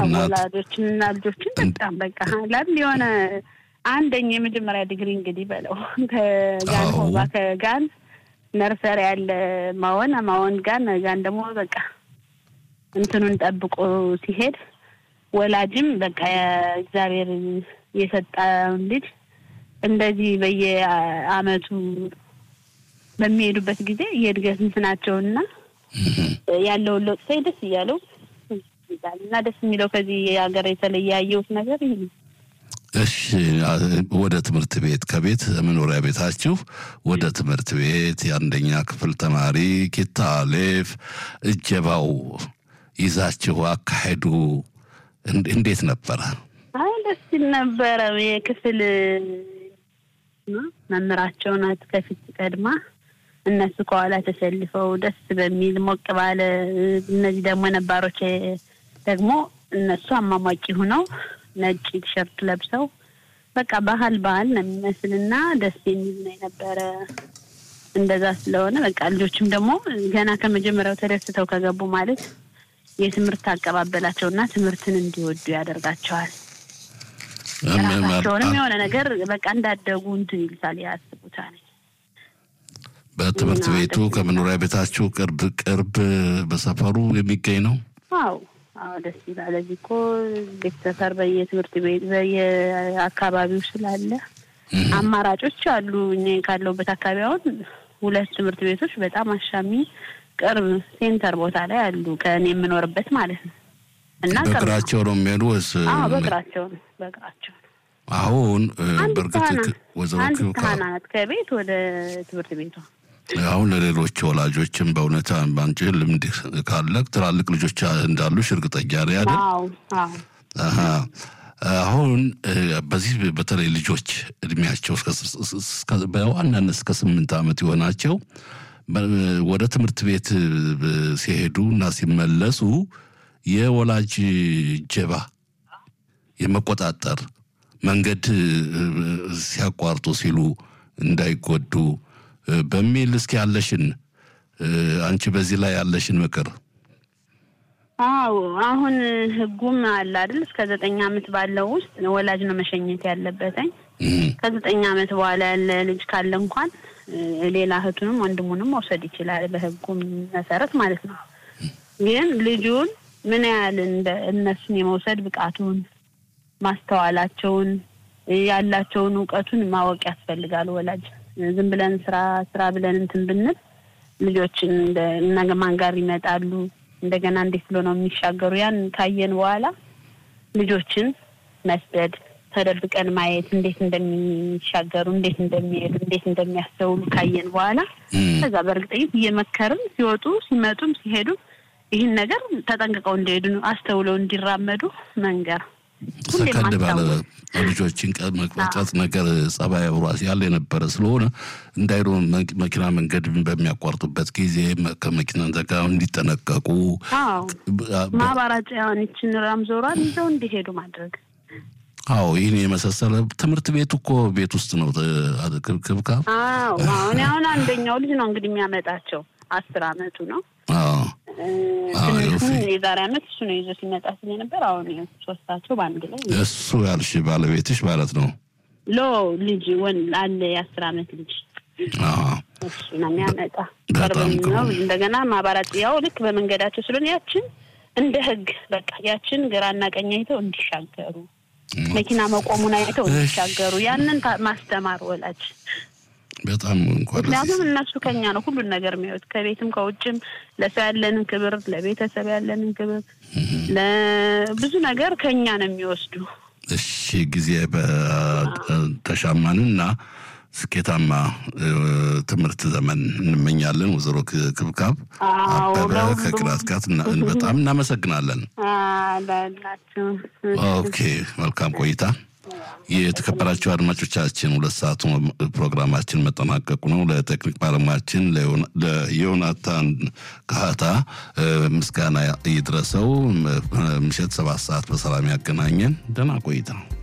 እናት ወላጆችን እና ልጆችን በጣም በቃ ላል የሆነ አንደኛ የመጀመሪያ ዲግሪ እንግዲህ በለው ከጋን አዎ። ሆባ ከጋን ነርሰሪ ያለ ማወን ማወን ጋን ጋን ደግሞ በቃ እንትኑን ጠብቆ ሲሄድ ወላጅም በቃ እግዚአብሔር የሰጠውን ልጅ እንደዚህ በየአመቱ በሚሄዱበት ጊዜ የእድገት እንትናቸውና ያለውን ለውጥ ሳይ ደስ እያለው ይላል እና ደስ የሚለው ከዚህ ሀገር የተለየ ያየሁት ነገር ይህ ነው። እሺ አ- ወደ ትምህርት ቤት ከቤት መኖሪያ ቤታችሁ ወደ ትምህርት ቤት የአንደኛ ክፍል ተማሪ ኪታ አሌፍ እጀባው ይዛችሁ አካሄዱ እንድ- እንዴት ነበረ? አይ ደስ ሲል ነበረ። የክፍል መምህራቸው ናት ከፊት ቀድማ፣ እነሱ ከኋላ ተሰልፈው ደስ በሚል ሞቅ ባለ እነዚህ ደግሞ ነባሮች ደግሞ እነሱ አሟሟቂ ሁነው ነጭ ቲሸርት ለብሰው በቃ ባህል ባህል ነው የሚመስልና ደስ የሚል ነው የነበረ። እንደዛ ስለሆነ በቃ ልጆችም ደግሞ ገና ከመጀመሪያው ተደስተው ከገቡ ማለት የትምህርት አቀባበላቸውና ትምህርትን እንዲወዱ ያደርጋቸዋል። ራሳቸውንም የሆነ ነገር በቃ እንዳደጉ እንትን ይልታል ያስቡታል። በትምህርት እና ቤቱ ደስ ከመኖሪያ ቤታችሁ ቅርብ ቅርብ በሰፈሩ የሚገኝ ነው? አዎ አዎ ደስ ይላል። እዚህ እኮ ቤተሰፈር በየትምህርት ቤት በየአካባቢው ስላለ አማራጮች አሉ። እኔ ካለሁበት አካባቢ አሁን ሁለት ትምህርት ቤቶች በጣም አሻሚ ቅርብ ሴንተር ቦታ ላይ አሉ፣ ከእኔ የምኖርበት ማለት ነው። እና ቅርብ ነው። በእግራቸው ነው የሚሄዱ ወይስ? አዎ በእግራቸው ነው በእግራቸው ነው። አሁን እ፣ አንድ በእርግጥ ካህናት ክ- ወይዘሮ አንድ ክብካ ካህናት ከቤት ወደ ትምህርት ቤቷ አሁን ለሌሎች ወላጆችም በእውነት ባንቺ ልምድ ካለ ትላልቅ ልጆች እንዳሉሽ እርግጠኛ ነኝ አይደል? አዎ አዎ አሀ። አሁን እ፣ በዚህ በተለይ ልጆች እድሜያቸው እስከ ስ- ስ- እስከ- በዋናነት እስከ ስምንት ዓመት የሆናቸው በ- ወደ ትምህርት ቤት እ፣ ሲሄዱ እና ሲመለሱ የወላጅ ጀባ የመቆጣጠር መንገድ እ፣ ሲያቋርጡ ሲሉ እንዳይጎዱ እ፣ በሚል እስኪ ያለሽን እ፣ አንቺ በዚህ ላይ ያለሽን ምክር አዎ አሁን ህጉም አለ አይደል? እስከ ዘጠኝ ዓመት ባለው ውስጥ ወላጅ ነው መሸኘት ያለበትኝ። እም፣ ከዘጠኝ ዓመት በኋላ ያለ ልጅ ካለ እንኳን እ፣ ሌላ እህቱንም ወንድሙንም መውሰድ ይችላል፣ በህጉም መሰረት ማለት ነው። ግን ልጁን ምን ያህል እንደ እነሱን የመውሰድ ብቃቱን፣ ማስተዋላቸውን፣ እ፣ ያላቸውን እውቀቱን ማወቅ ያስፈልጋል። ወላጅ ዝም ብለን ስራ ስራ ብለን እንትን ብንል ልጆችን እንደ ነገ ማን ጋር ይመጣሉ እንደገና እንዴት ብሎ ነው የሚሻገሩ? ያን ካየን በኋላ ልጆችን መስደድ፣ ተደብቀን ማየት እንዴት እንደሚሻገሩ፣ እንዴት እንደሚሄዱ፣ እንዴት እንደሚያስተውሉ ካየን በኋላ እም። ከዛ በእርግጠኝነት እየመከርን ሲወጡ ሲመጡም ሲሄዱ ይህን ነገር ተጠንቅቀው እንዲሄዱ ነው፣ አስተውለው እንዲራመዱ መንገር ሁሌም ሰከንድ ባለ ማስታወስ። ልጆችን ቀ- መቅጣት ነገር ጸባይ አብሯ ያለ የነበረ ስለሆነ እንዳይሉ መ- መኪና መንገድ በሚያቋርጡበት ጊዜ መ- ከመኪና ዘጋ እንዲጠነቀቁ አዎ ብ- ማባራጫውን ይችን ራምዞሯን ይዘው እንዲሄዱ ማድረግ አዎ ይህን የመሳሰለ ትምህርት ቤቱ እኮ ቤት ውስጥ ነው። ተ- ክብ- ክብካብ አዎ አሁን አሁን አንደኛው ልጅ ነው እንግዲህ የሚያመጣቸው አስር አመቱ ነው። አዎ እ፣ አዎ፣ ትንሹን ዮሴ። የዛሬ አመት እሱ ነው ይዞ ሲመጣ ስለነበር አሁን ይኸው ሶስታቸው በአንድ ላይ እሱ ያልሽ ባለቤትሽ ማለት ነው። ሎ ልጅ ወን አለ የአስር አመት ልጅ አዎ እሱ ነው የሚያመጣ በጣም ቅርብ ጥሩ ነው። ነው። እንደገና ማባራት ያው ልክ በመንገዳቸው ስለሆነ ያችን እንደ ህግ በቃ ያችን ግራና ቀኝ አይተው እንዲሻገሩ መኪና መቆሙን አይተው እሺ። እንዲሻገሩ ያንን ታ- ማስተማር ወላጅ በጣም እንኳን ምክንያቱም እነሱ ከኛ ነው ሁሉን ነገር የሚያዩት ከቤትም ከውጭም ለሰው ያለንን ክብር ለቤተሰብ ያለንን ክብር ለብዙ ነገር ከኛ ነው የሚወስዱ እሺ ጊዜ በተሻማንና ስኬታማ እ፣ ትምህርት ዘመን እንመኛለን። ወይዘሮ ክ- ክብካብ አዎ፣ አበበ ለሁሉም። ከቅላት ጋር እና- በጣም እናመሰግናለን። ላላችሁ ኦኬ መልካም ቆይታ። የተከበራቸው አድማጮቻችን ሁለት ሰዓቱ ፕሮግራማችን መጠናቀቁ ነው። ለቴክኒክ ባለሙያችን ለዮና- ለዮናታን ካህታ እ፣ ምስጋና ይድረሰው። ም- ምሽት ሰባት ሰዓት በሰላም ያገናኘን። ደህና ቆይታ